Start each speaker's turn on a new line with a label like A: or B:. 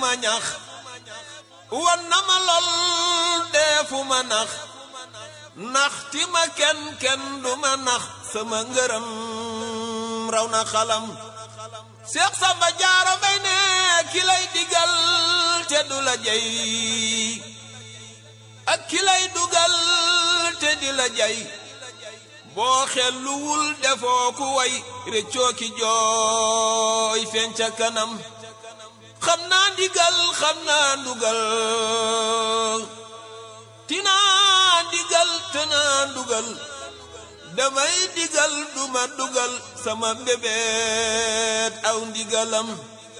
A: ma ñax wan na ma lool deefu ma nax nax ti ma kenn kenn du ma nax sama ngërëm raw na xalam Seex Samba Jaara Mbay ne ki lay digal te du la jey ak ki lay dugal te di la jey boo xelluwul defoo ku way réccoo ki jooy feeñ ca kanam xam naa ndigal xam naa ndugal tinaa ndigal te naa ndugal damay digal duma dugal sama mbébét aw ndigalam